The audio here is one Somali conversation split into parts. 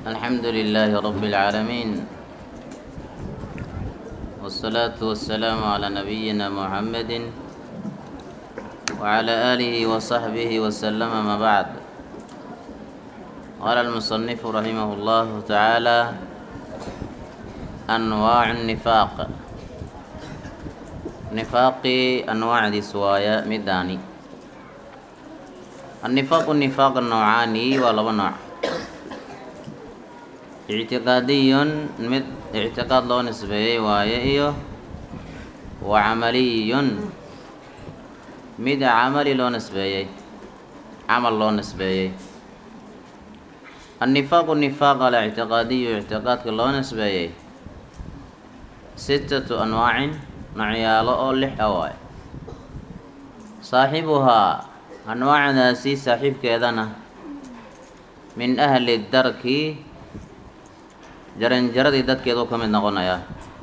الحمد لله رب العالمين والصلاة والسلام على نبينا محمد وعلى آله وصحبه وسلم ما بعد قال المصنف رحمه الله تعالى أنواع النفاق نفاقي أنواع دي سوايا مداني النفاق النفاق النوعاني ولا نوع اعتقادي mid اعtiqاad loo nisbeeyey waaye iyo wa camaliyun mid camali loo nisbeeyey camal loo nisbeeyey النifaaq النifaaq alictiqaadiyu اctiqaadka loo nisbeeyey sitatu anwaacin nocyaalo oo lix a waaye saaxibuhaa anwaacdaasi saaxiibkeedana min ahli darki jaranjaradii dadkeedu ka mid noqonayaa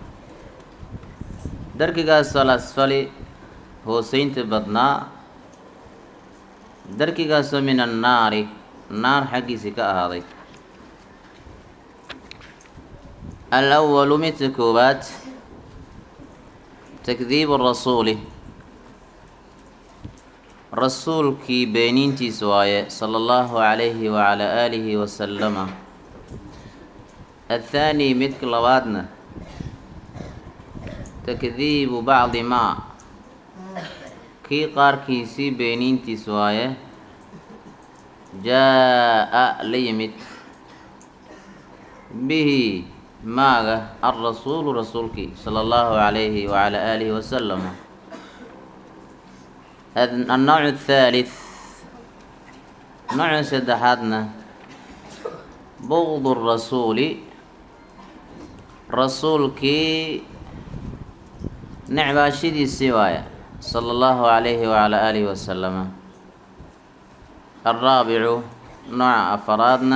darkigaas alasfali hooseynta badnaa darkigaasoo min annaari naar xaggiisii ka ahaaday alawalu midka koowaad takdiibu rasuuli rasuulkii beeniintiisa waaye sala allahu calayhi wacalaa aalihi wasalama athaani midka labaadna takdiibu bacdi maa kii qaarkiisii beeniintiis waaye jaa-a la yimid bihi maaga alrasuulu rasuulkii sala allahu calayhi wacalaa aalihi wasalam annowc athaalith nooca saddexaadna bugdu rasuuli rasuulkii necbaashadiisii waaya sala allahu calayhi wacalaa aalihi wasalama alraabicu nooca afaraadna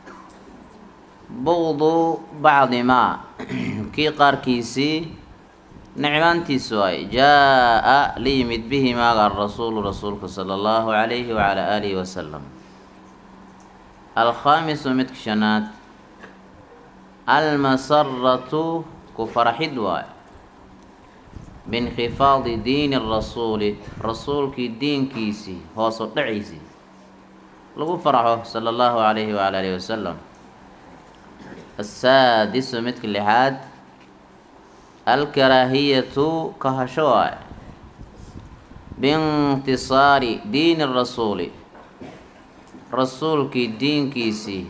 bugdu bacdi maa kii qaarkiisii necbaantiis waaye jaa-a la yimid bihi maaga arasuulu rasuulka sala allahu calayhi wacalaa aalihi wasalam alkhaamisu midka shanaad almasaratu ku farxid waayo biinkhifaadi diini rasuuli rasuulkii diinkiisii hoosu dhaciisii lagu farxo sala allahu calayhi wacala alihi wasalam asaadisu midka lixaad alkaraahiyatu kahasho waayo biintisaari diini rasuuli rasuulkii diinkiisii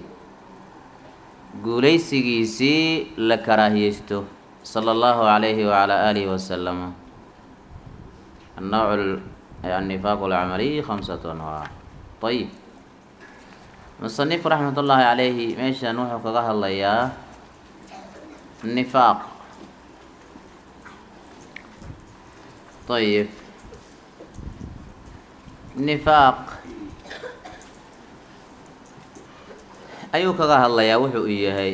guulaysigiisii la karaahiyeysto sala allahu calayhi wacalaa aalihi wasalama annowc annifaaq alcamaliy khamsatu anwaac ayib musanif raxmat ullaahi calayhi meeshan wuxuu kaga hadlayaa nifaaq ayib nifaaq ayuu kaga hadlayaa wuxuu u yahay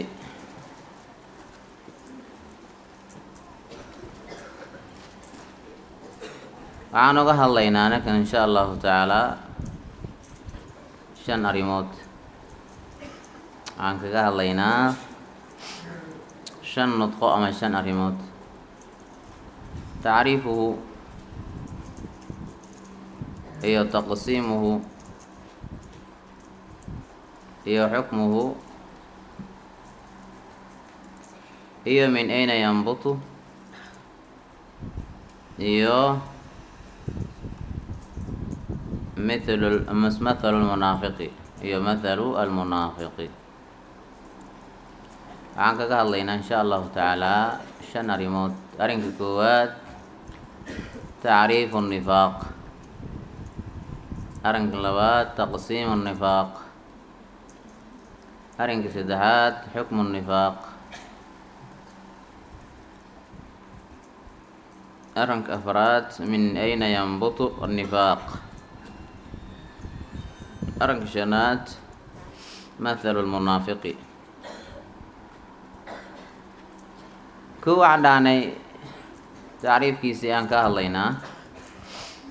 waxaan uga hadlaynaa anakan insha allahu tacaalaa shan arrimood waxaan kaga hadlaynaa shan nudqo ama shan arrimood tacriifuhu iyo taqsiimuhu iyo xukmuhu iyo min ayna yanbutu iyo mithlu mathalu lmunaafiqi iyo mathalu almunaafiqi waxaan kaga hadlaynaa insha allahu tacaalaa shan arrimood arrinka koowaad tacriifu nifaaq arrinka labaad taqsiimu nifaaq arrinka saddexaad xukmu nifaaq arrinka afraad min ayna yanbutu nifaaq arrinka shanaad mathalu lmunaafiqi kow waxaan dhahnay tacriifkiisii aan ka hadlaynaa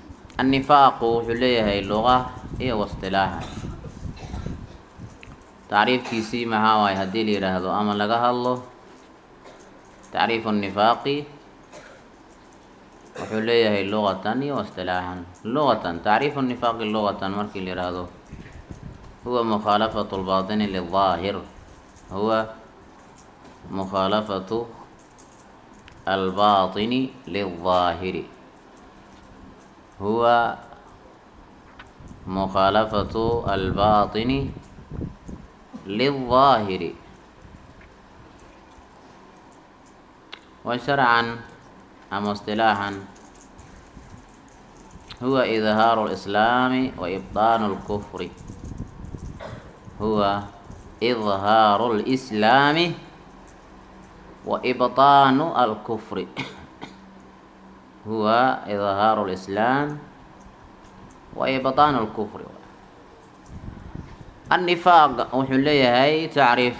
annifaaqu wuxuu leeyahay luqa iyo wastilaaxa tacriifkiisii maxaa waaye haddii la yidhaahdo ama laga hadlo tacriifu nifaaqi wuxuu leeyahay luqatan iyo istilaaxan luqatan tacriifu nifaaqi luqatan markii la yidhaahdo huwa mukhaalafatu lbaatini lidaahir huwa mukhaalafatu albaatini liلظaahiri huwa mukhaalafatu albaatini liلظaahiri wa sharcan ama اصطilaaxan huwa idhaaru اlislaami wa ibطaanu اlkufri huwa idhaaru اlislaami wa ibطaanu alkufri huwa idhaaru اlislaam wa ibطaanu اlkufri annifaaq wuxuu leeyahay tacriif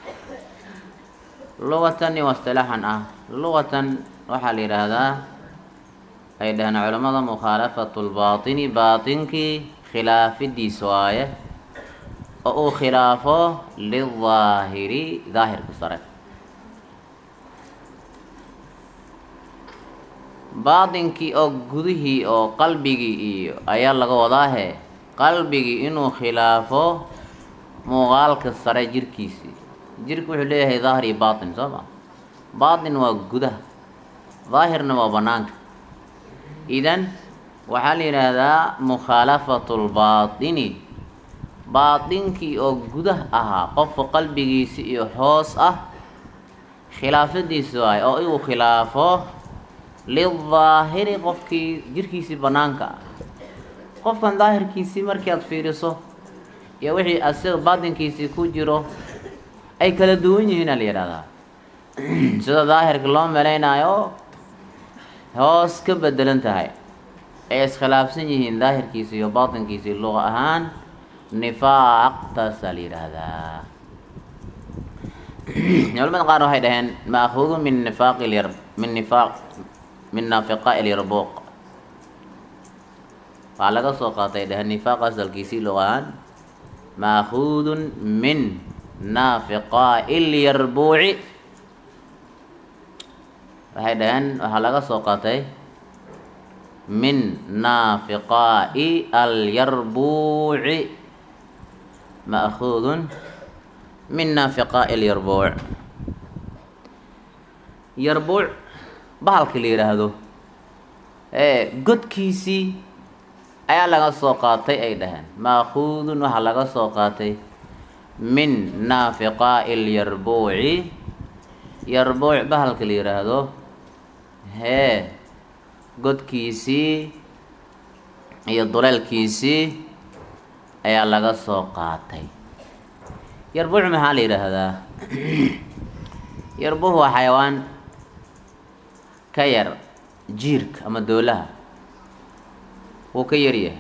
luqatan iyo istilaaxan ah luqatan waxaa la yidhaahdaa ay dhaheen culamada mukhaalafatu lbaatini baatinkii khilaafidiis waaye oo uu khilaafo lidaahiri daahirka sare baatinkii oo gudihii oo qalbigii iyo ayaa laga wadaahe qalbigii inuu khilaafo muuqaalka sare jirkiisii jirka wuxuu leeyahay daahir iyo baatin soo ma baatin waa gudaha daahirna waa banaanka idan waxaa la yidhaahdaa mukhaalafatu lbaatini baatinkii oo gudah ahaa qofka qalbigiisi iyo hoos ah khilaafadiisi waay oo inuu khilaafo lidaahiri qofkii jirkiisii banaanka ah qofkan daahirkiisii markii aad fiiriso iyo wixii asiga baatinkiisii ku jiro ay kala duwan yihiin aa la yidhahdaa sida daahirka loo melaynaayo hoos ka bedelan tahay ay iskhilaafsan yihiin daahirkiisi iyo baatinkiisii luqa ahaan nifaaq taasaa la yidhaahdaa culamada qaar waxay dhaheen maakuudu min nifaaqi lyar min nifaaq min naafiqaa ilyarbuuq waxaa laga soo qaatay dhaheen nifaaq asalkiisii luqa ahaan maakuudun min naafiqaa'i lyarbuuci waxay dhaheen waxaa laga soo qaatay min naafiqaa'i alyarbuuci ma'kuudun min naafiqaa'i alyarbuuc yarbuuc bahalka la yidhaahdo ee godkiisii ayaa laga soo qaatay ay dhaheen ma'kuudun waxaa laga soo qaatay min naafiqaa'i alyarbuuci yarbuuc bahalka la yidhaahdo hee godkiisii iyo duleelkiisii ayaa laga soo qaatay yarbuuc maxaa la yidhaahdaa yarbuuc waa xayawaan ka yar jiirka ama doolaha wuu ka yaryahay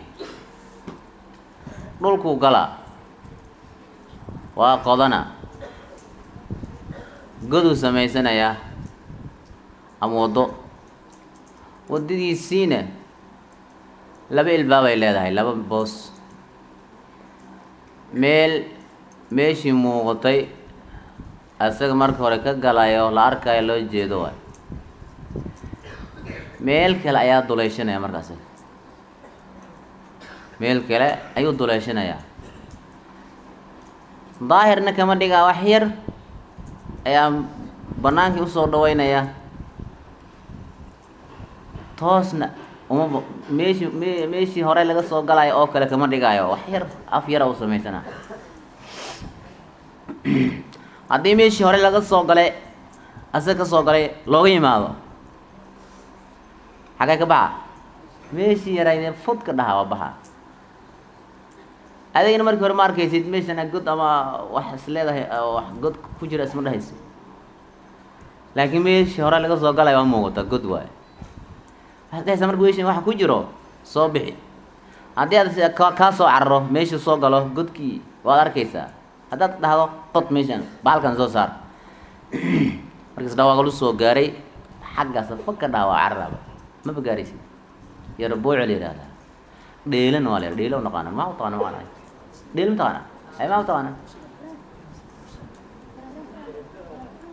dhulkuu galaa waa qodana goduu samaysanayaa ama waddo waddadiisiina laba ilbaabay leedahay laba boos meel meeshii muuqatay asaga marka hore ka galayo la arkayo loo jeedo waay meel kale ayaa duleyshanaya markaas meel kale ayuu duleeshanayaa daahirna kama dhigaa wax yar ayaa banaankii usoo dhaweynaya toosna uma meeshii me meeshii hore laga soo galayo oo kale kama dhigaayo wax yar af yara u samaysana haddii meeshii hore laga soo galay asaga ka soo galay looga yimaado xagee ka baxa meeshii yaraydee fud ka dhaha waa baxa adigana markii hore ma arkaysid meeshana god ama wax is leedahay wax god ku jira isma dhahayso laakiin meeshii hore laga soo galay waa muuqata god waayo waxaad dhahaysaa marka meeshin waxa ku jiro soo bixi haddii aad ka kaa soo cararo meeshii soo galo godkii waad arkaysaa haddaad dhahdo qod meeshan baalkan soo saar markaas dhawaaqalu soo gaaray xaggaasa fag ka dhaha waa cararaaba maba gaaraysid yarbuuca la yihahdaa dheelana waa la yidhaha dheelo naqaana maa utaqaana maqaana dheelo mataqaana ay maa utaqaana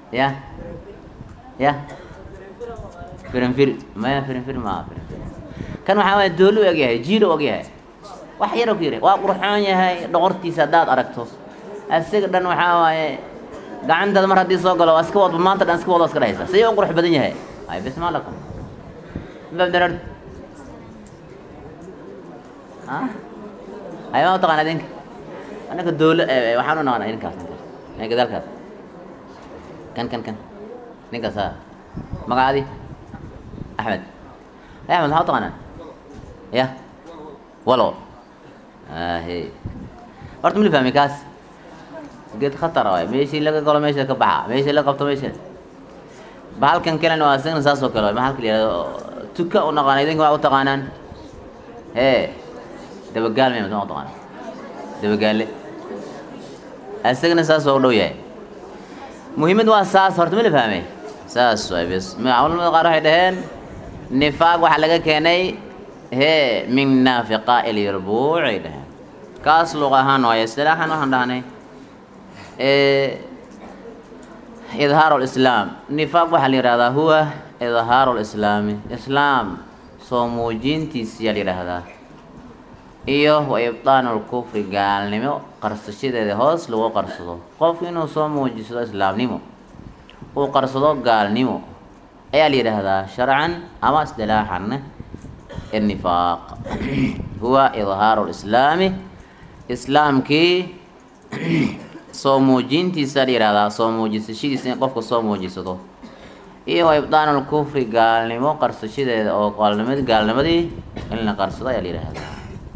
ya ya firinfir maya firinfir maa firinfir kan waxaa waaya doolu ogyahay jiilo ogyahay wax yar ku yiri waa qurxoon yahay dhoqortiisa haddaad aragto isaga dhan waxaa waaye gacantaada mar haddii soo galo waa iska wadba maanta dhan iska wado iska dhahaysa sidee u qurux badan yahay ay bismaa lakum babdarar ay ma utaqaana idinka anaka doolo waxaan u naqana idinkaas ninkaas gadaalkaas kan kan kan ninkaas ha magacaadi axmed ay axmed maxaa utaqaanaa ya walo ahe horta mali fahmi kaas geed khatar waay meeshii laga galo meesha ka baxa meeshii la qabto meesha bahalkan kalena waa isagana saas oo kale waay maxalka la yihahdo tuka u naqaana idinka waa u taqaanaan hee dabagaal maya ma taqaana dabagaale isagana saas waa u dhow yahay muhiimad waa saas horta ma la fahmay saas waay bes culamada qaar waxay dhaheen nifaaq waxaa laga keenay hee min naafiqa ilyarbuuc ay dhaheen kaas luq ahaan waaye istilaaxan waxaan dhahnay idhaaru lislaam nifaaq waxaa la yihahdaa huwa idhaaru lislaami islaam soo muujintiisiyaa la yidhaahdaa iyo wa ibdaanu lkufri gaalnimo qarsashadeeda hoos lagu qarsado qofku inuu soo muujisado islaamnimo uu qarsado gaalnimo ayaa la yidhaahdaa sharcan ama isdilaaxan النفاق هو إظهار الإسلام إسلامكي soo muujintiisa la yihahdaa soo muujisashadiisa in qofka soo muujisado iyo wa ibdaan lkufri gaalnimo qarsashadeeda oo gaalnimad gaalnimadii in la qarsado ayaa la yihahdaa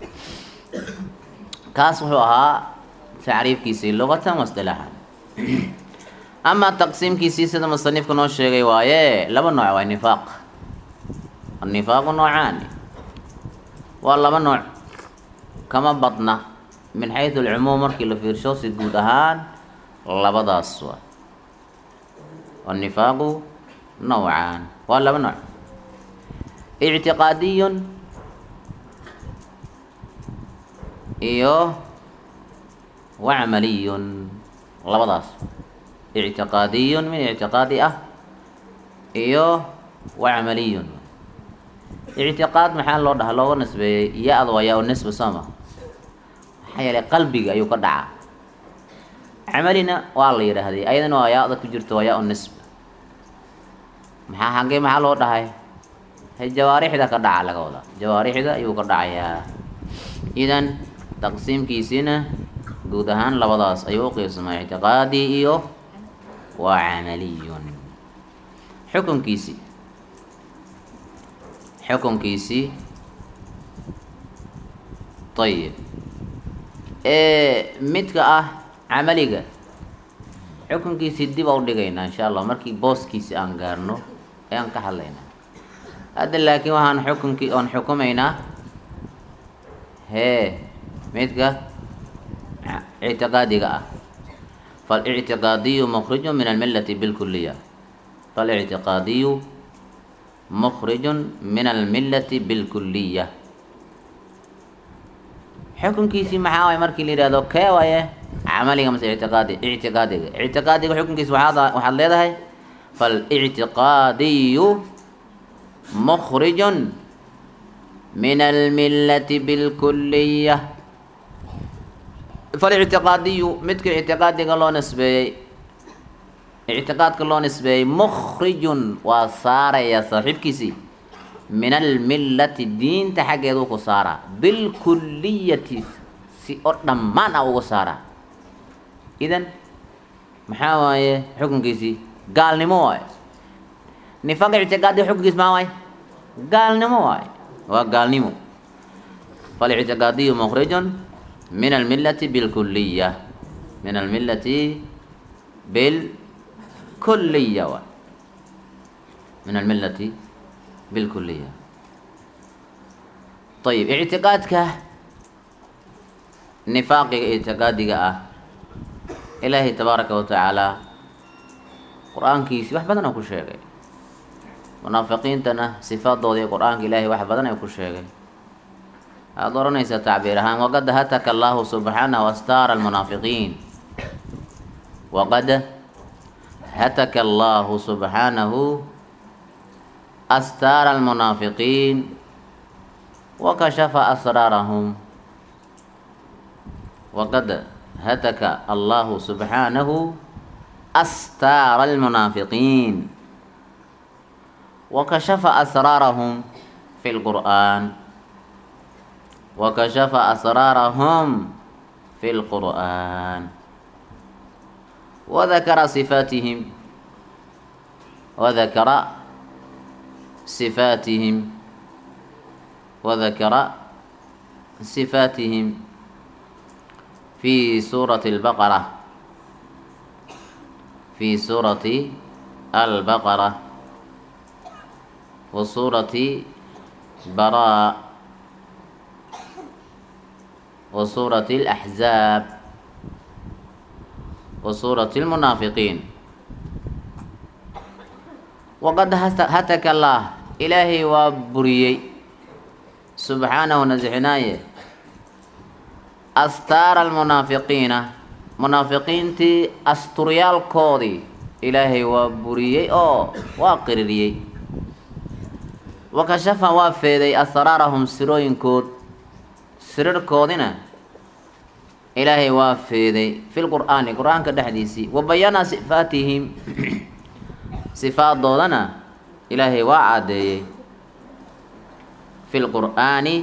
kaas wuxuu ahaa tacriifkiisii luqatan wa isdilaaxan amaa taqsiimkiisii sida musanifku noo sheegay waaye laba nooc waa nifaaq annifaaqu noocaani waa laba nooc kama badna min xaysu alcumuum markii la fiirsho si guud ahaan labadaas waa annifaaqu nawcaan waa laba nooc ictiqaadiyun iyo wa camaliyun labadaas ictiqaadiyun min ictiqaadi ah iyo wa camaliyun ictiqaad maxaa loo dhaha looga nisbeeyey ya-da waa yaa-u nisba sooma maxaa yeelay qalbiga ayuu ka dhacaa camalina waa la yidhaahday ayadana waa ya-da ku jirta waa yaa-u nisba maxaa hagee maxaa loo dhahay he jawaarixda ka dhaca laga wadaa jawaarixda ayuu ka dhacayaa idan taqsiimkiisiina guud ahaan labadaas ayuu u qiibsamaa ictiqaadi iyo waa camaliyun xukunkiisi xukunkiisii ayib midka ah camaliga xukunkiisii dib a u dhigaynaa insha allah markii booskiisi aan gaarno ayaan ka hadlaynaa hadda laakiin waxaan xukunkii oon xukumaynaa hee midka ictiqaadiga ah faاlictiqaadiyu mkriju min almilati bilkuliya faاlictiqaadiyu mkriju min almilati bilkuliya xukunkiisii maxaa waay markii la yihahdo kee waaye camaliga mase ictiqaadi ictiqaadiga ictiqaadiga xukunkiisa waaad waxaad leedahay faاlictiqaadiyu mkriju min almilati bilkuliya falictiqaadiyu midka ictiqaadiga loo nisbeeyey ictiqaadka loo nisbeeyey mukrijun waa saaraya saaxiibkiisii min almillati diinta xaggeedu ku saaraa bilkuliyati si oo dhammaan ah uga saaraa idan maxaa waaye xukunkiisii gaalnimo waaye nifaaq ictiqaadiga xukunkiis maxaa waaye gaalnimo waaye waa gaalnimo falictiqaadiyu mukrijun min almilati bilkuliya min almilati bilkuliya waay min almilati bilkuliya ayib ictiqaadka nifaaqiga ictiqaadiga ah ilaahay tabaaraka wa tacaala qur-aankiisi wax badan oo ku sheegay munaafiqiintana sifaadooda iyo qur-aanka ilaahay wax badan ay ku sheegay aada oranaysaa tacbiir ahaan waqad hataka allahu subxaanahu astaara almunaafiqiin waqad hataka allahu subxaanahu astaara almunaafiqiin wakashafa asraarahum waqad hataka allahu subxaanahu astaara almunaafiqiin wakashafa asraarahum fi lqur'aan wakashafa asraarahum fi lqur'aan wadakara sifaatihim wadakara sifaatihim wadakara sifaatihim في سورة البقرة في سورة البقرة وسورة براء وسورة الأحزاب وسورة المنافقين وقد هتك الله إلهي وبريي سبحانه نزعنايه astaara almunaafiqiina munaafiqiintii asturyaalkoodii ilaahay waa buriyey oo waa qiririyey wakashafa waa feeday asraarahum sirooyinkood sirirkoodina ilaahay waa feeday fi lqur'aani qur-aanka dhexdiisii wa bayana sifaatihim sifaaddoodana ilaahay waa caddeeyey fi lqur'aani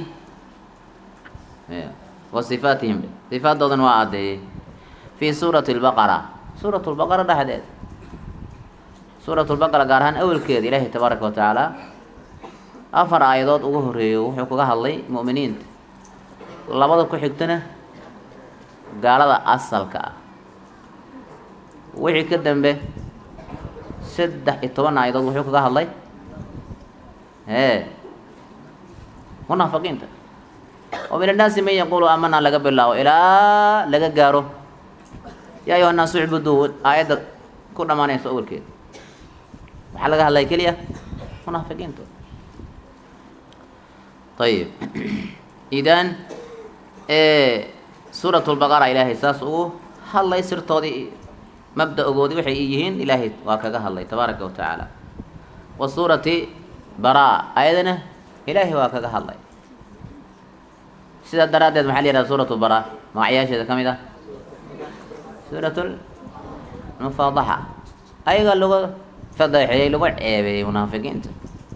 wa sifaatihim sifaadoodan waa caddeeyey fii suurati lbaqara suurat lbaqara dhexdeed suurat lbaqara gaar ahaan awelkeeda ilaahay tabaaraka wa tacaala afar aayadood ugu horeeyo wuxuu kaga hadlay mu'miniinta labada ku xigtana gaalada asalka ah wixii ka dambe saddex iyo toban aayadood wuxuu kaga hadlay hee munaafiqiinta wa min annaasi man yaquulu aamana laga bilaabo ilaa laga gaaro yaa ayuha naasu icbuduu aayadda ku dhammaanayso awalkeeda waxaa laga hadlaya keliya munaafiqiinta ayib idan suurat lbaqara ilaahay saas ugu hadlay sirtoodii mabda-ogoodii waxay yihiin ilaahay waa kaga hadlay tabaaraka wa tacaala wa suurati bara ayadana ilaahay waa kaga hadlay sidaa daraaddeed maxaa la yihahda suuratu bara magacyaasheeda ka mid ah suurat lmufaadaxa ayagaa lagu fadeexeeyey lagu ceebeeyey munaafiqiinta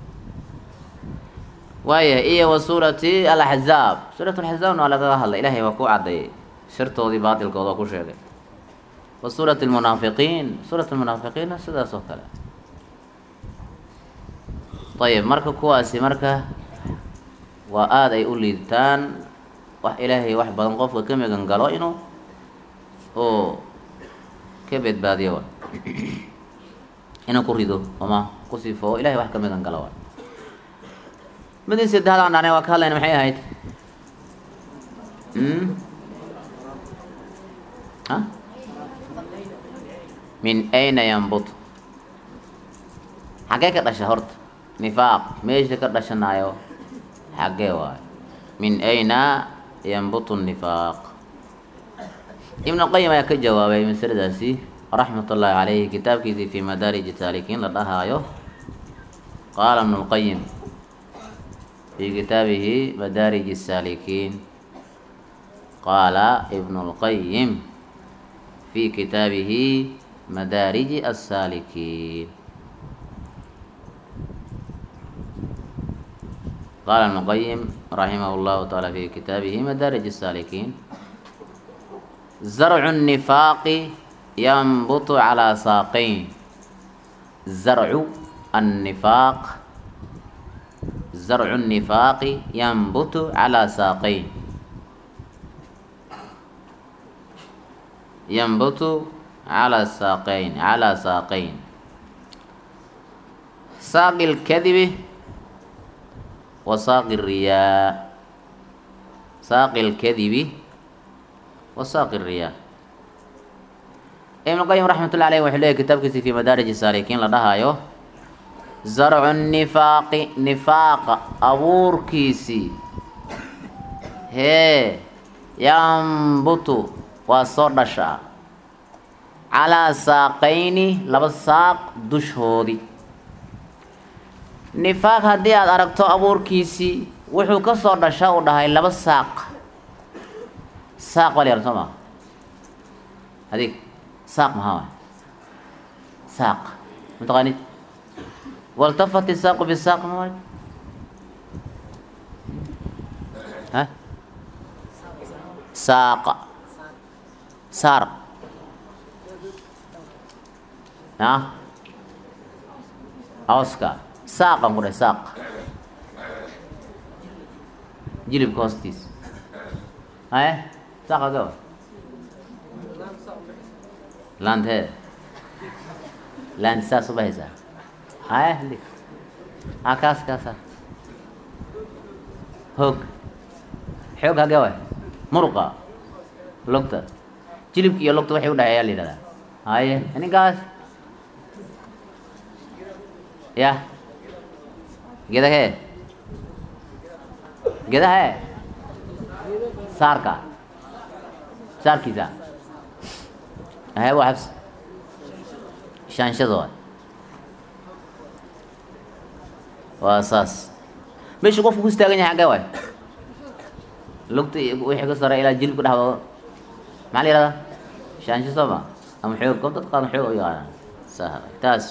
waayahay iyo wa suurati alaxzaab suurat alaxzaabna waa lagaga hadlay ilaahay waa ku caddeeyey sirtoodii baatilkooda oo ku sheegay wa suurat lmunaafiqiin suurat lmunaafiqiinna sidaas oo kale ayib marka kuwaasi marka waa aada ay u liidtaan wax ilaahay wax badan qofka ka megan galo inuu oo ka badbaadiyo wa inuu ku rido ama ku sifoo ilahay wax ka megan galo wa midii saddexaad aan dhahnay waa ka hadlayna maxay ahayd a min ayna yambut xaggee ka dhasha horta nifaaq meesha ka dhashanaayo xaggee waayo min ayna yanbutu nifaaq ibnu qayim ayaa ka jawaabay masaladaasi raxmat ullaahi caleyhi kitaabkiisii fi madaariji saalikiin la dhahaayo qaala ibnu lqayim fi kitaabihi madaarij الsaalikiin qaala ibnu اlqayim fi kitaabihi madaariji الsaalikiin qaala ibnu qayim raximah اllahu taala fi kitaabihi madaarij الsaalikiin zarcu الnifaaqi yanbutu calىa saaqayn zarcu الnifaaq zarcu الnifaaqi yanbutu calىa saaqayn yanbutu calaa saaqayn calaa saaqayn saaqi اlkadibi wa saaqi الriyaa saaqi اlkadibi wa saaqi الriyaa ibn qayim raxmat ullahi aleyh wuxuu leeyahy kitaabkiisi fi madaarij saalikiin la dhahaayo zarcu nifaaqi nifaaqa abuurkiisii hee yambutu waa soo dhashaa calaa saaqayni laba saaq dushoodii nifaaq haddii aada aragto abuurkiisii wuxuu ka soo dhasha uu dhahay laba saaq saaq baa la yihahda soo maa adig saaq maxaa waay saaq mataqaanid waltafat isaaqu bisaaq ma waay ha saaqa saar ah awska saaqan ku dhahay saaq jilibka hoostiis haye saaqa gawa laanteed laanti saas u bahaysaa haye hadi ha kaas kaasa hoog xoog hagee waay muruqa lugta jilibka iyo lugta waxay u dhahay ayaa la yidhahdaa haye ninkaas ya gedahee gedahee saarka saarkiisa haye waa xabs shaanshada waay waa saas meeshu qofku ku istaagan yahay xaggee waay lugta wixii ka sare ilaa jilibka dhexdooda maxaa la yihahdaa shaansho soo ma ama xoog qof dad qaadan xoog u yaqaanaan sa taas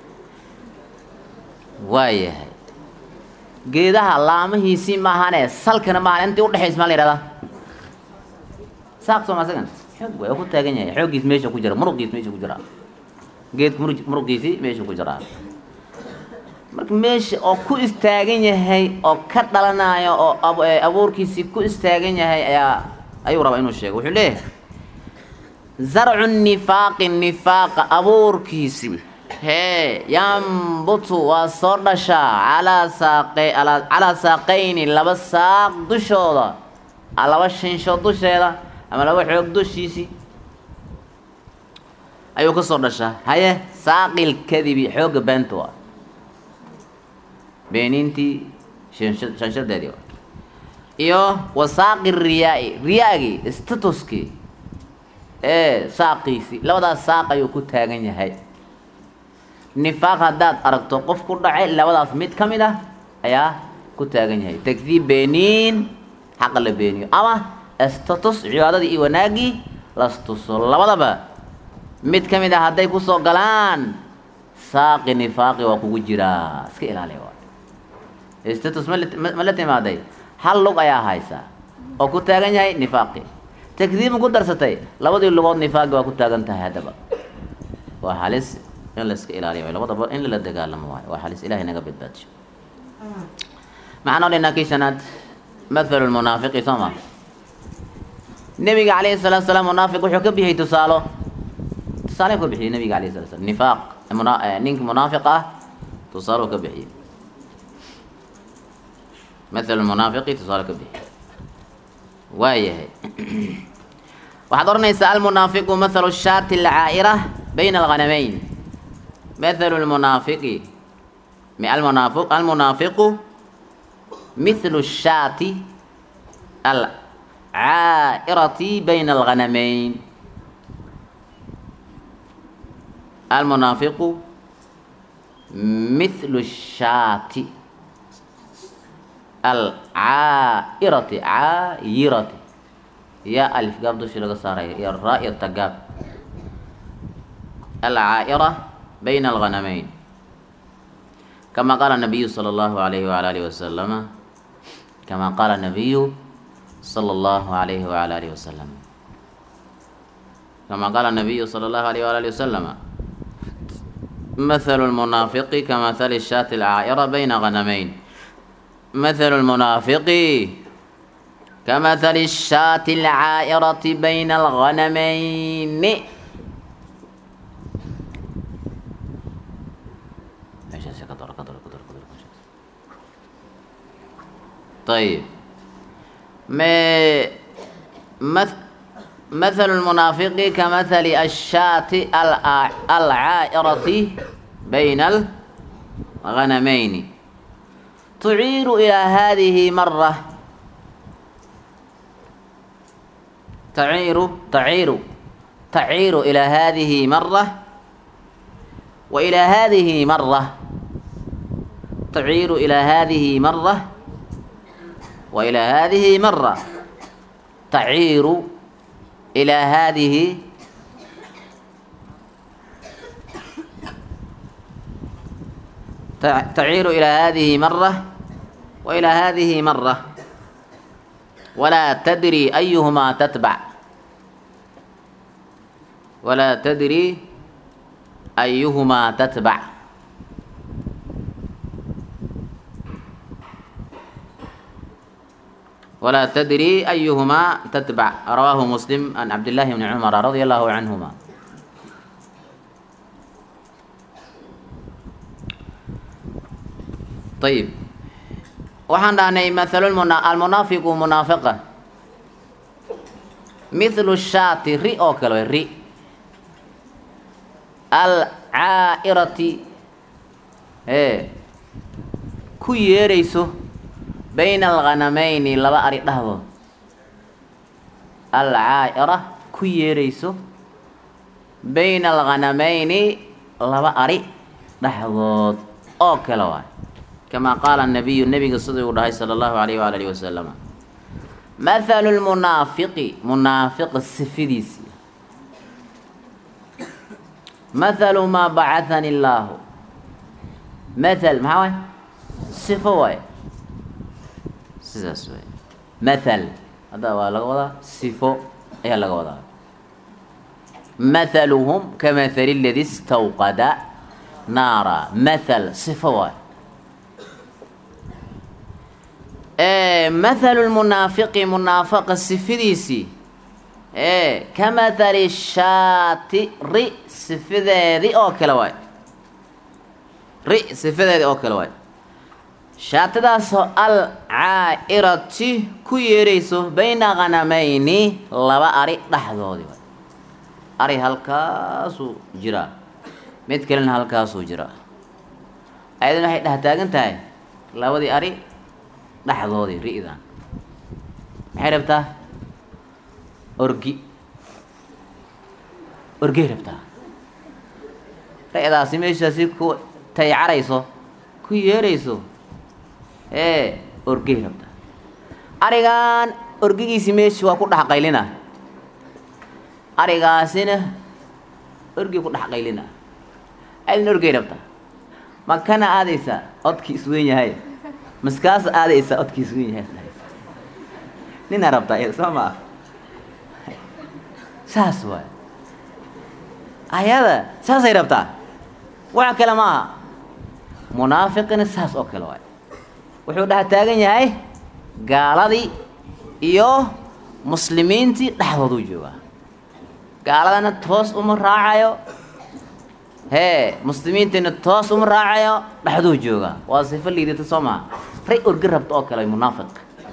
waa yahay geedaha laamahiisii maahane salkana maahan intii udhexaysa maa la yihahdaa saaq soo ma asagan xoog way ku taagan yahay xooggiis meesha ku jira muruqiis meesha ku jira geedka mur muruqiisii meesha ku jiraa marka meesha oo ku istaagan yahay oo ka dhalanayo oo abuurkiisii ku istaagan yahay ayaa ayuu rabaa inuu sheego wuxuu leeyahay zarcu nifaaqi nifaaqa abuurkiisi hee yambutu waa soo dhashaa calaa saaqe calaa saaqayni laba saaq dushooda laba shinsho dusheeda ama laba xoog dushiisii ayuu ka soo dhashaa haye saaqil kadibi xoogga beenta waa beeniintii shanshadeedii iyo wasaaqi riyaa-i riyaagii statuskii ee saaqiisii labadaas saaq ayuu ku taagan yahay nifaaq haddaad aragto qof ku dhacay labadaas mid ka mid ah ayaa ku taagan yahay takdiib beeniin xaqa la beeniyo ama status cibaadadii iyo wanaaggii lastuso labadaba mid ka mid ah hadday kusoo galaan saaqi nifaaqi waa kugu jiraa iska ilaaliya waa status ma la timaaday hal lug ayaa haysa oo ku taagan yahay nifaaqi takdiib ma ku darsatay labadii lugood nifaaqi waa ku taagan tahay haddaba waa halis in la iska ilaaliya waay labadaba in lala dagaalamo waayo waa halis ilahay naga badbaadiyo maxaan oo dhinaa kii shanaad mathalu lmunaafiqi soo ma nebiga calayhi salatu salaam munaafiq wuxuu ka bixiyey tusaalo tusaale ka bixiyey nabiga alayhi salatu slam nifaaq ninka munaafiq ah tusaale ka bixiyey مثل المنافق تصال كبه وايه waxaad oranaysaa almunaafiqu mathalu shaati alcaa'ira bayna alghanamayn mathalu lmunaafiqi almunaafiq almunaafiqu mithlu shaati alcaa'irati bayna alghanamayn almunaafiqu mithlu shaati alcaa'irati caayirati yaa alif gaab dushii laga saaraya iyo raa iyo tagaab alcaa'ira bayna alghanamayn kama qaala nabiyu sala allahu alayhi wala alihi wasalama kama qaala nabiyu sala allahu alayhi wala alihi wasalam kama qaala nabiyu sala allahu alayhi wala alihi wasalama مثل المنافق كمثل الشاة العائرة بين غنمين مثل المنافق كمثل الشاة العائرة بين الغنمين طيب ما مثل المنافق كمثل الشاة العائرة بين الغنمين تعير إلى هذه مرة تعير تعير taciiru ilaa haadihi mara wa ilaa haadihi mara taciiru ilaa haadihi mara wa ilaa haadihi mara taciiru ilaa haadihi taciiru ilaa haadihi mara wa ilaa haadihi mara walaa tadri ayuhumaa tatbac walaa tadri ayuhumaa tatbac walaa tadri ayuhumaa tatbac rawaahu muslim can cabdillaahi bni cumara radia allahu canhuma ayib waxaan dhahnay mathalu almunaafiqu munaafiqa mithlu shaati ri oo kale way ri alcaa'irati ee ku yeerayso bayna alghanamayni laba ari dhexdood alcaa'ira ku yeerayso bayna alghanamayni laba ari dhexdood oo kale waay kamaa qaala nabiyu nebiga siduu uu dhahay sala allahu alayh waala alihi wasalama mathalu lmunaafiqi munaafiqa sifidiisi mathalu maa bacahani illaahu mathal maxaa waay sifo waay sidaas waay mathal hadda waa laga wadaa sifo ayaa laga wadaa mathaluhum kamathali ladi istawqada naara mathal sifo waay mathalu lmunaafiqi munaafaqa sifidiisii ee ka mathali shaati ri sifadeedii oo kale waay ri sifadeedii oo kale waay shaatidaasoo al caa'irati ku yeerayso bayna khanamayni laba ari dhexdoodii waay ari halkaasuu jiraa mid kalena halkaasuu jiraa ayadana waxay dhex taagan tahay labadii ari dhexdoodii ri'dan maxay rabtaa orgi orgey rabtaa ri'daasi meeshaasi ku taycarayso ku yeerayso ee orgey rabtaa arigan orgigiisi meeshi waa ku dhex qaylina arigaasina orgi ku dhex qaylina adin orgey rabtaa ma kana aadaysaa odkii isweyn yahay maskaasa aadaysa odkiis wen yahay ninaa rabtaa iyada soo maa saas waay ayada saasay rabtaa wax kale ma aha munaafiqina saas oo kale waay wuxuu dhex taagan yahay gaaladii iyo muslimiintii dhexdooduu joogaa gaaladana toos uma raacayo hee muslimiintiina toos uma raacayo dhexduu joogaa waa sifo liidata soo maa ray orgi rabta oo kale munaafiq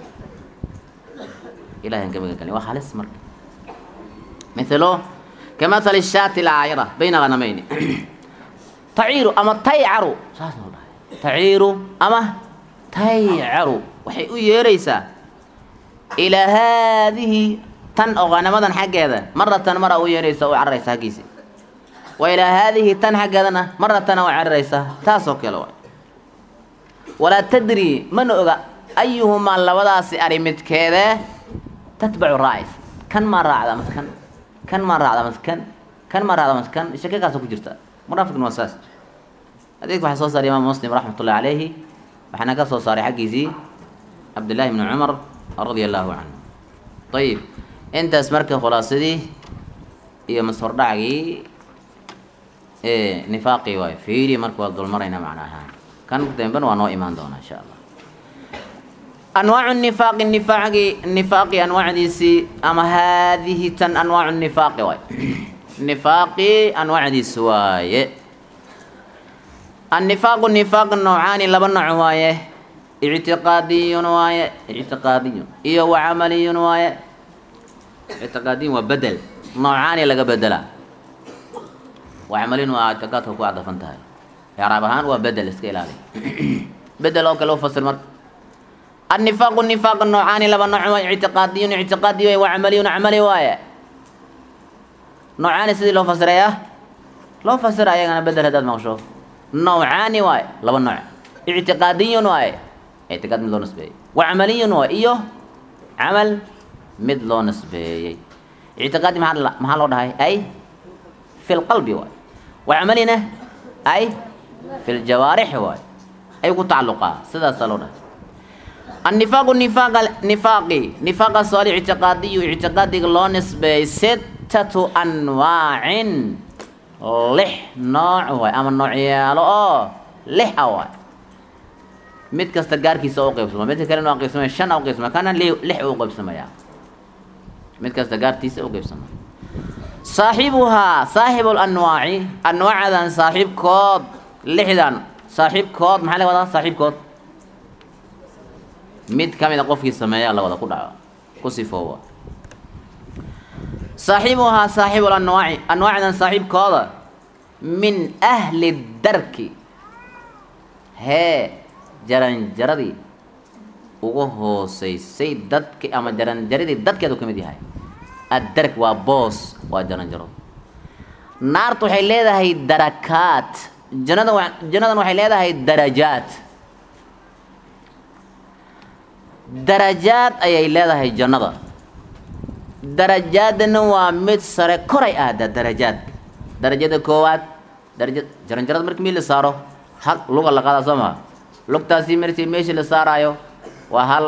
ilahan ka magan waa halis marka mithalo kamathali shaati alcaayira bayna khanamayni taciiru ama taycaru saas noo dhahay taciiru ama taycaru waxay u yeeraysaa ilaa haadihi tan oo khanamadan xaggeeda maratan mara u yeeraysa u cararaysa haggiisi wa ilaa haadihi tan xaggeedana maratana u cararaysa taasoo kale waay walaa tadri mana oga ayuhumaa labadaasi ari midkeedee tatbacu raacaysa kan maa raacda mas kan kan maa raacda mas kan kan maa raacda mas kan shakakaasa ku jirta munaafiqna waa saas xadiidka waxaa soo saaray imaam muslim raxmat ullahi calayhi waxaana ka soo saaray xaggiisii cabdillahi bni cumar radia allahu canhu ayib intaas marka khulaasadii iyo mashordhacgii nifaaqii waay fiiri marka waa dulmarayna macna ahaan kan dambena waa noo imaan doonaa insha allah anwaacu nifaaqi nifaaqi nifaaqi anwaacdiisii ama haadihi tan anwaacu nifaaqi waay nifaaqi anwaacdiisi waaye annifaaqu nifaaq noocaani laba nooc waaye ictiqaadiyun waaye ictiqaadiyun iyo wa camaliyun waaye ictiqaadiyun waa bedel noocaani laga bedelaa wa camaliyun waa ictiqaadka ku cadafan tahay icraab ahaan waa bedel iska ilaali bedel oo kale u fasir marka annifaaqu nifaaq noocaani laba nooc waaye ictiqaadiyun ictiqaadi waaye wa camaliyun camali waaye noocaani sidii loo fasirayaa loo fasira ayagana bedel haddaad maqsho nawcaani waaye laba nooc ictiqaadiyun waaye ictiqaad mid loo nisbeeyey wa camaliyun waaye iyo camal mid loo nisbeeyey ictiqaadi maxaa maxaa loo dhahay ay fi lqalbi waaye wa camalina ay fi ljawaarixi waaye ay ku tacalluqaa sidaasaa loo dhahay النفاق نفاق نفاقي نفاق السؤال اعتقادي اعتقادي لو نسبة ستة أنواع لح نوع واي أما النوع يالو أو لح أواي mid kasta gaarkiisa u qaybsama midka kalena waa qaybsamaya shan u qaybsama kana li lix u qaybsamaya mid kasta gaartiisa u qaybsama saaxibuhaa saaxibu lanwaaci anwaacadan saaxiibkood lixdan saaxiibkood maxaa laga wadaa saaxiibkood mid ka mid a qofkii sameeyaa la wada ku dhaco ku sifooba saaxibuhaa saaxibu lanwaaci anwaacdan saaxiibkooda min ahli darki hee jaranjaradii ugu hooseysay dadki ama jaranjaradii dadkeedu ka mid yahay addark waa boos waa jaranjaro naartu waxay leedahay darakaat jannada wa jannadan waxay leedahay darajaad darajaad ayay leedahay jannada darajaadana waa mid sare koray aada darajaadka darajada koowaad daraja jaranjarada marki mii la saaro hal luga la qaadaa soo maha lugtaasi marti meesha la saaraayo waa hal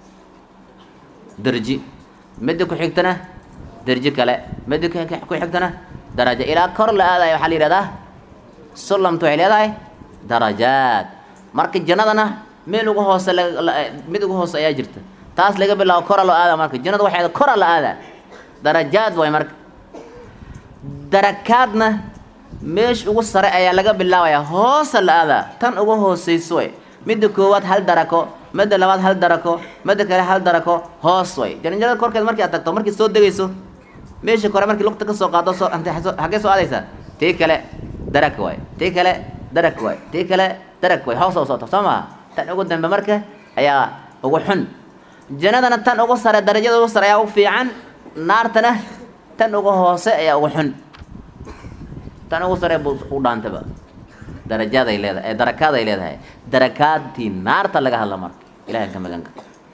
darji midda ku xigtana darji kale midda ku xigtana darajo ilaa kor la aadayo waxaa la yihahdaa sulamtu waxay leedahay darajaad marka jannadana meel ugu hoose mid ugu hoose ayaa jirta taas laga bilaabo kora loo aada marka jannada waxay kora la aadaa darajaad waay marka darakaadna meesha ugu sare ayaa laga bilaabayaa hoosa la aadaa tan ugu hooseyso way midda koowaad hal darako midda labaad hal darako midda kale hal darako hoos way jaranjarada korkeed markii aad tagto markii soo degayso meesha kore markii lugta ka soo qaado soo xaggee soo aadaysaa tii kale darak waay tii kale darak waay tii kale darak waay hoos oo soota soo maha tan ugu dambe marka ayaa ugu xun jannadana tan ugu sare darajada ugu sare ayaa ugu fiican naartana tan ugu hoose ayaa ugu xun tan ugu sare bu u dhaantaba darajaaday leedahay darakaaday leedahay darakaadtii naarta laga hadla marka ilahay ka maganka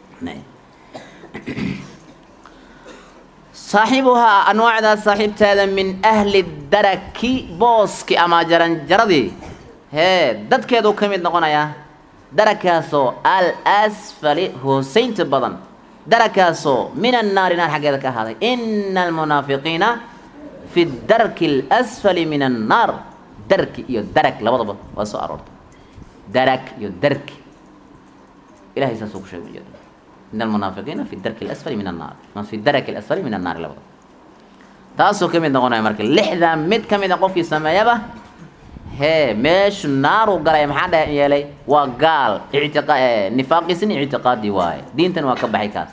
saaxibuhaa anwaacdaas saaxiibteeda min ahli daraki booski ama jaranjaradii hee dadkeedu ka mid noqonayaa darakaasoo al asfali hooseynta badan darakaasoo min annaari naar xaggeeda ka ahaaday ina almunaafiqiina fi darki alasfali min annaar darki iyo darak labadaba waa soo aroortay darak iyo darki ilahay saasuu ku sheegay ujeeda ina almunaafiqiina fi darki alasfali min annaar ma fi daraki alasfali min annaari labadaba taasuu ka mid noqonaya marka lixdaa mid ka mid a qofkii sameeyaba hee meeshu naaru galay maxaa dhe yeelay waa gaal ictiqa nifaaqiisina ictiqaadi waaye diintan waa ka baxay kaas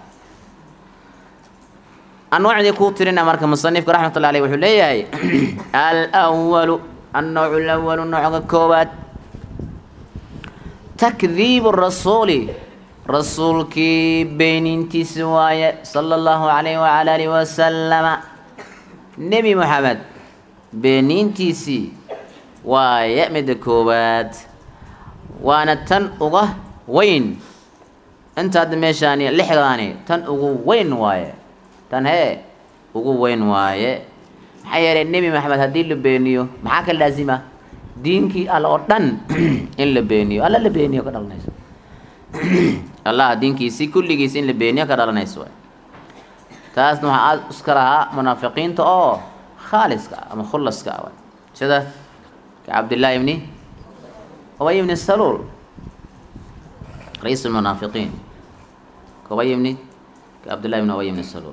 anwaacdii kuu tirina marka musanifka raxmatullah aleyh wuxuu leeyahay alwalu annawcu alawalu nooca koowaad takdiibu rasuuli rasuulkii beenintiisi waaye sala allahu calayh wacala alihi wasalama nebi moxamed beenintiisii waaye midda koowaad waana tan uga weyn inta hadda meeshaani lixdaani tan ugu weyn waaye tan hee ugu weyn waaye maxaa yeelay nebi maxamed haddii la beeniyo maxaa ka laazima diinkii alla oo dhan in la beeniyo alla la beeniyo ka dhalanayso allah diinkiisii kulligiis in la beeniyo ka dhalanayso waay taasna waxaa aada iska lahaa munaafiqiinta oo khaaliska ama khulaska ah waay sida كعبد الله بن أبي بن السلول رئيس المنافقين كأبي بن كعبد الله بن أبي بن السلول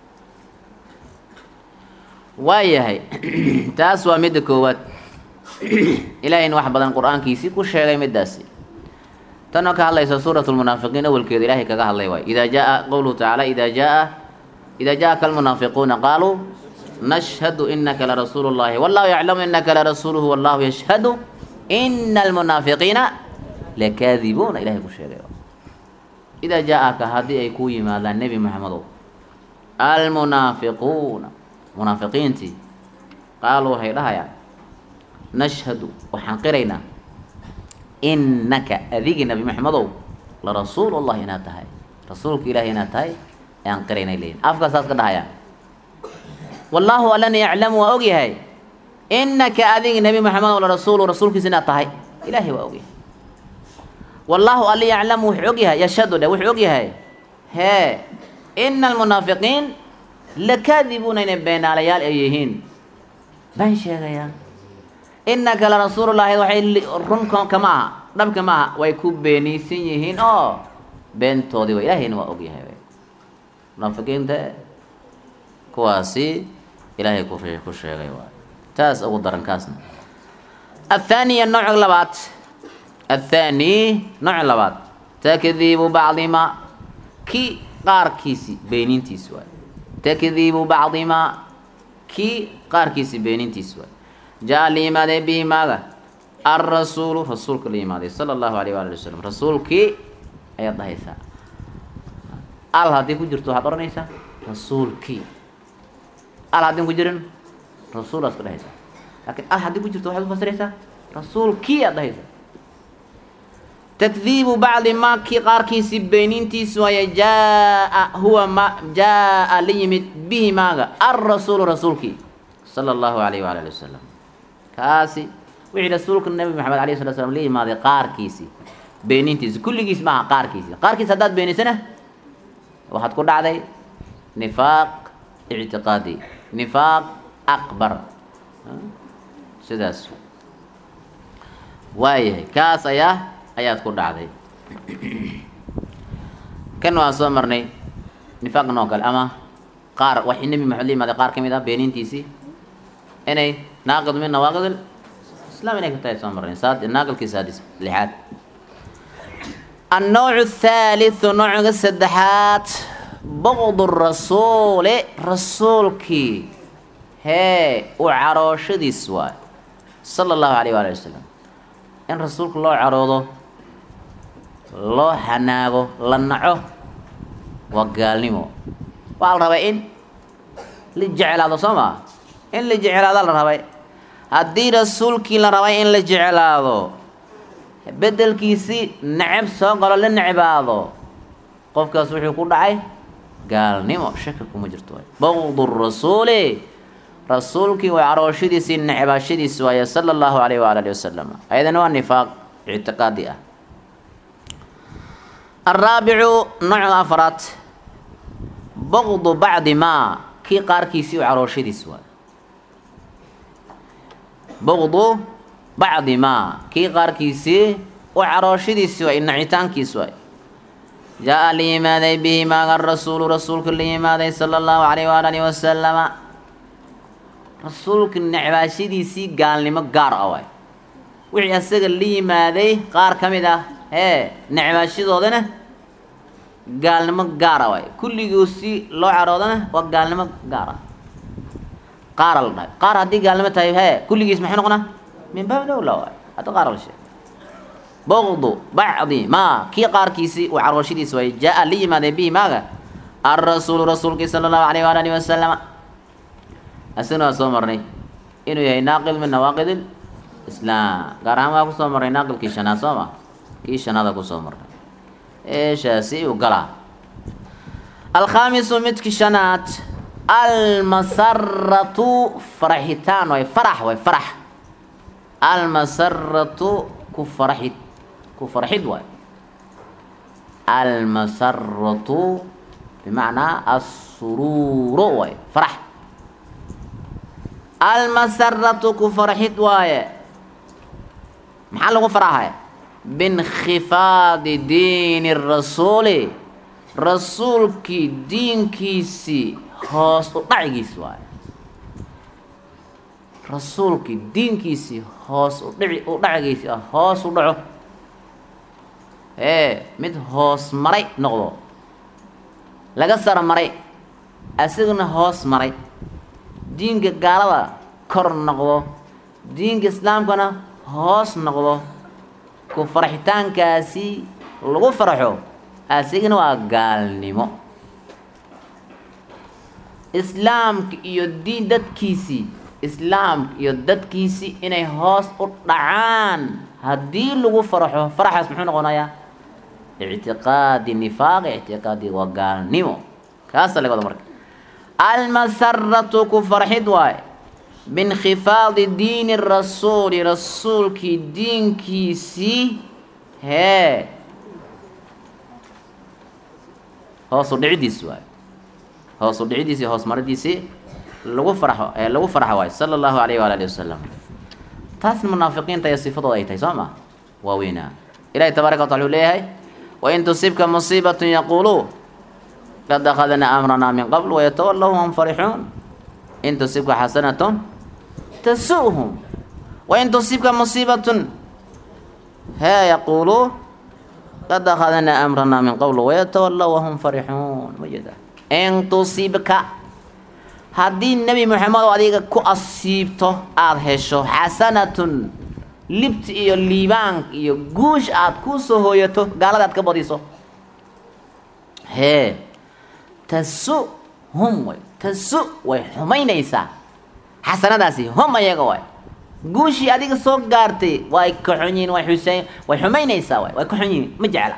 waayahay taas waa midda koowaad ilaahayna wax badan qur-aankiisii ku sheegay middaasi tanoo ka hadlaysa suurat lmunaafiqiin awalkeeda ilahay kaga hadlay waay idaa jaa qowluhu tacaala idaa jaa idaa jaaka almunaafiquuna qaaluu nashhadu inaka larasuulu llahi wallahu yaclamu inaka larasuuluhu wallahu yashhadu ina almunaafiqiina lakaadibuuna ilahay ku sheegay idaa jaa-aka haddii ay kuu yimaadaan nebi maxamedow almunaafiquuna munaafiqiintii qaaluu waxay dhahayaan nashhadu waxaan qiraynaa innaka adigi nabi maxamedow la rasuul allah inaad tahay rasuulka ilaahay inaad tahay ayaan qiraynay leeyihin afkaa saas ka dhahayaan wallaahu allana yaclamu waa ogyahay innaka adigi nabi maxamedow la rasuulu rasuulkiisa inaad tahay ilaahay waa ogyahay wallaahu alla yaclamu wuxuu ogyahay yashhadu dhe wuxuu ogyahay hee ina almunaafiqiin lakaadibuuna inay beenaalayaal ay yihiin been sheegayaan innaka la rasuulullaahi waxay run kama aha dhabka ma aha way ku beeniysan yihiin oo beentoodii wa ilaahayna waa ogyahay munaafiqiinta kuwaasi ilaahay ku ku sheegay waay taas ugu daran kaasna athaaniya nooc labaad athaani nooc labaad takdiibu bacdimaa kii qaarkiisi beenintiis waay takdiibu bacdimaa kii qaarkiisi beenintiis waay jaa la yimaaday bihi maaga alrasuulu rasuulka la yimaaday sala allahu alayh waali wasalam rasuulkii ayaad dhahaysaa al haddii ku jirto waxaad odhanaysaa rasuulkii al haddin ku jirin rasuulaad ka dhahaysaa laakiin al haddii ku jirto waxaad ufasiraysaa rasuulkii aad dhahaysaa takdiibu bacdi maa kii qaarkiisii beenintiis waaye jaa huwa ma jaa la yimid bihi maaga alrasuulu rasuulkii sala allahu alayh waala ali wasalam kaasi wixii rasuulka nabi maxamed alayh sala slam la yimaaday qaarkiisii beenintiisi kulligiis maaha qaarkiisi qaarkiis haddaad beenisana waxaad ku dhacday nifaaq ictiqaadi nifaaq akbar sidaas waayahay kaas ayaa ayaad ku dhacday kan waan soo marnay nifaaqan oo kale ama qaar waxay nebi maxamed la yimaaday qaar ka mid ah beenintiisii inay naaqid min nawaaqid islam inay ka tahay soo marnay saad naaqidkii saadis lixaad النوع الثالث نوع السدحات بغض الرسول رسولك هي وعروش دي سواء صلى الله عليه وآله وسلم إن رسولك الله عروضه الله حناغه لنعه وقالنمو وقال ربا إن لجعل هذا صمع إن لجعل هذا الربا هدي رسولك لربا إن لجعل هذا bedelkiisii necab soo galo la necbaado qofkaas wuxuu ku dhacay gaalnimo shaki kuma jirto baqdu rasuuli rasuulkii way carooshadiisii necbaashadiisi waaye sala allahu alayh waala alihi wasalam ayadana waa nifaaq ictiqaadi ah araabicu nooca afraad baqdu bacdi maa kii qaarkiisii u carooshadiisi waaye baqdu bacdi maa kii qaarkiisii u carooshadiisi waay nacitaankiis waay jaa-a la yimaaday bihi maaga rasuulu rasuulka la yimaaday sala allahu calayh waala alihi wasalama rasuulka necbaashadiisii gaalnimo gaar ah waay wixii asaga la yimaaday qaar ka mid ah hee necbaashadoodana gaalnimo gaara waay kulligoo si loo caroodana waa gaalnimo gaar ah qaara la dhahay qaar haddii gaalnimo tahay hee kulligiis maxay noqonaa min baab dowla waay hadda qaar la sheeg bogdu bacdi maa kii qaarkiisii uu carwashadiisi waay jaa-a la yimaaday bihi maaga alrasuulu rasuulkii sala allahu alayh waala alihi wasalama asagna waa soo marnay inuu yahay naaqid min nawaaqid islaam gaar ahaan waa kusoo marnay naaqidkii shanaad soo ma kii shanaada kusoo marnay eeshaasi uu galaa alkhaamisu midki shanaad almasaratu faraxitaan waay farax waay farax almasaratu ku faraxid ku farxid waay almasaratu bimacnaa assuruuro waay farax almasaratu ku farxid waaye maxaa lagu faraxay biinkhifaadi diini rasuuli rasuulkii diinkiisii hoos u dhacigiisi waaye rasuulkii diinkiisii hoos u dhici u dhacigiisii ah hoos u dhaco ee mid hoos maray noqdo laga saro maray asigana hoos maray diinka gaalada kor noqdo diinka islaamkana hoos noqdo ku farxitaankaasi lagu farxo asigana waa gaalnimo islaamka iyo diin dadkiisii islaamka iyo dadkiisii inay hoos u dhacaan haddii lagu faraxo faraxaas muxuu noqonayaa ictiqaadi nifaaq ictiqaadi waa gaalnimo kaasa laga wada marka almasaratu ku farxid waaye biinkhifaadi diini rasuuli rasuulkii diinkiisii hee hoosu dhicidiisi waaye hoosu dhicidiisii hoos maridiisii lagu farxo ee lagu farxo waayo sala allahu alayh waala alihi wasalam taasna munaafiqiinta iyo sifadooda ay tahay soo ma waa weynaa ilahi tabaaraka watala wuxuu leeyahay wain tusibka musiibatun yaquuluu qad akhadnaa amranaa min qabl wayatawallaw hum farixuun in tusibka xasanatun tasu'hum wain tusibka musiibatun hee yaquuluu qad akhadnaa amranaa min qabl wayatawallaw wahum farixuun ma jeeda in tusibka haddii nebi moxamed oo adiga ku asiibto aada hesho xasanatun libti iyo liibaan iyo guush aada ku soo hooyato gaalada aad ka badiso hee tasu hum way tasu way xumaynaysaa xasanadaasi hum ayaga waay guushii adiga soo gaartay way ka xun yihiin way xuseyn way xumaynaysaa waay way ka xun yihiin ma jecla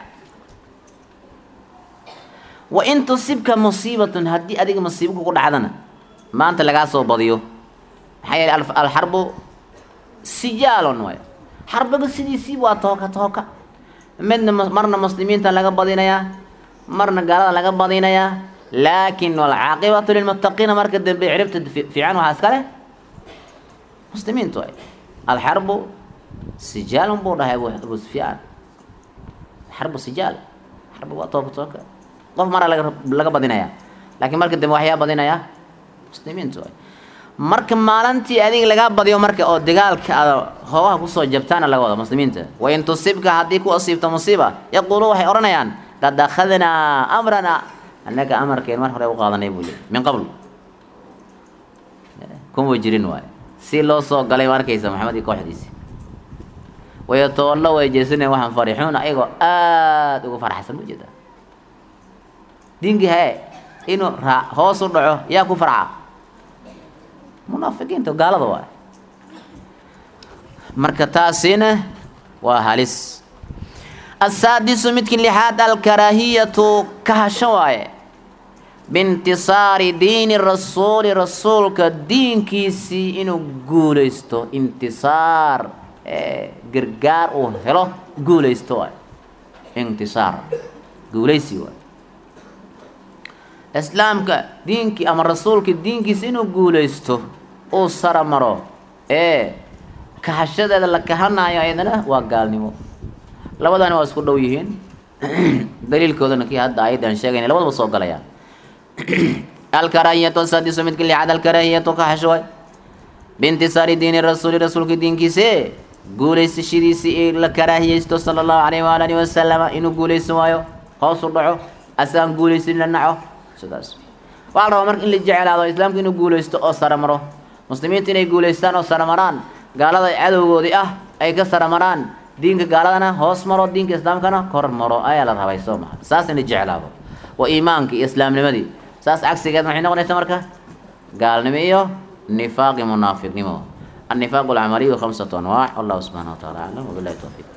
wa in tusibka musiibatun haddii adiga musiibo kugu dhacdana maanta lagaa soo badiyo maxaa yeele alxarbu sijaalon waay xarbiga sidiisii waa tooka tooka midna marna muslimiinta laga badinayaa marna gaalada laga badinayaa laakin walcaaqibatu lilmuttaqiina marka dambe ciribta fiican waxaa iska leh muslimiintu waay alxarbu sijaalun buu dhahay abu sufyaan xarbu sijaal xarbi waa tooka tooka qof mara laga laga badinayaa laakiin marka dambe waxyaa badinayaa muslimiintu waay marka maalintii adiga lagaa badiyo marka oo dagaalka aad hoogaha kusoo jabtaana laga wada muslimiinta wain tusibka haddii ku asiibto musiiba yaquulu waxay odhanayaan qad akhadnaa amranaa annaga amarkeen mar hore u qaadanay buu yiri min qabl kuma jirin waayo si loo soo galay ma arkaysa maxamed iyo kooxdiisi wayatawallo way jeesaneen waxaan farixuun ayagoo aada uga farxsan ujeeda diinkii hee inuu raa hoos u dhaco yaa ku farxa munaafiqiinta gaalada waay marka taasina waa halis asaadisu midkii lixaad alkaraahiyatu kahasho waaye biintisaari diini rasuuli rasuulka diinkiisii inuu guulaysto intisaar gargaar uu helo guulaysto waay intisaar guulaysi waay islaamka diinkii ama rasuulka diinkiisa inuu guulaysto uu sara maro ee kahashadeeda la kahanayo ayadana waa gaalnimo labadana waa isku dhow yihiin daliilkoodana kii hadda ayaddan sheegayna labadaba soo galayaan alkaraahiyatu asadisu midka lixaad alkaraahiyatu kahasho waay biintisaari diini rasuuli rasuulka diinkiise guulaysashadiisii ee la karaahiyeysto sala allahu calayhi waala alihi wasalama inuu guulaysan waayo hoos u dhaco asaan guulaysan la naco sidaas waxaa la rabaa marka in la jeclaado islaamka inuu guulaysto oo saramaro muslimiinta inay guulaystaan oo saramaraan gaalada cadowgoodii ah ay ka saramaraan diinka gaaladana hoos maro diinka islaamkana kor maro ayaa la rabay soo maha saas in la jeclaado waa iimaanka iyo islaamnimadii saas cagsigeed maxay noqonaysaa marka gaalnimo iyo nifaaqi munaafiqnimo النفاق العملي خمسة أنواع والله سبحانه وتعالى أعلم وبالله التوفيق